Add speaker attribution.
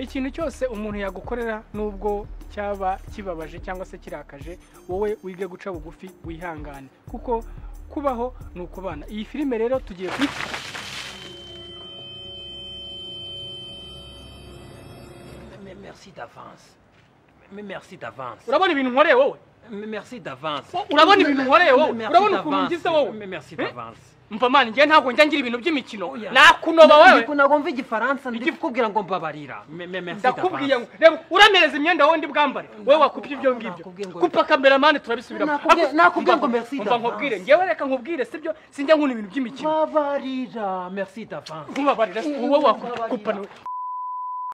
Speaker 1: ikintu cyose umuntu yagukorera n'ubwo cyaba kibabaje cyangwa se kirakaje wowe wige guca bugufi wihangane kuko kubaho ni ukubana iyi filime rero tugiye kuyifata
Speaker 2: Mais merci d'avance. Mais merci d'avance.
Speaker 1: urabona ibintu nkoreye wowe
Speaker 2: Mais merci d'avance.
Speaker 1: Oh, urabona ibintu nkoreye wowe
Speaker 2: Merci
Speaker 1: urabona ukuntu
Speaker 2: d'avance.
Speaker 1: ngize wowe
Speaker 2: Mais merci
Speaker 1: Eh?
Speaker 2: d'avance.
Speaker 1: mva mani njyewe ntabwo njya ngira ibintu by'imikino
Speaker 2: Oya.
Speaker 1: nakunoba wowe
Speaker 2: Ndiko nagomva igifaransa ndi kukubwira ngo mbabarira. Mais mais merci
Speaker 1: ndakubwiye ngo
Speaker 2: d'avance.
Speaker 1: reba uramereza imyenda wowe ndi bwambare wowe wakupye ibyo ngibyo
Speaker 2: nakubwiye ngo-
Speaker 1: kupa kameramani turabisubiramo
Speaker 2: Nakubwiye-
Speaker 1: Ako-
Speaker 2: nakubwiye ngo
Speaker 1: umva-
Speaker 2: merci
Speaker 1: umva
Speaker 2: d'avance.
Speaker 1: nkubwire ngewe reka nkubwire sibyo sinjya nkunda ibintu by'imikino
Speaker 2: Mbabarira. Merci d'avance.
Speaker 1: nkubabarira wowe wakupana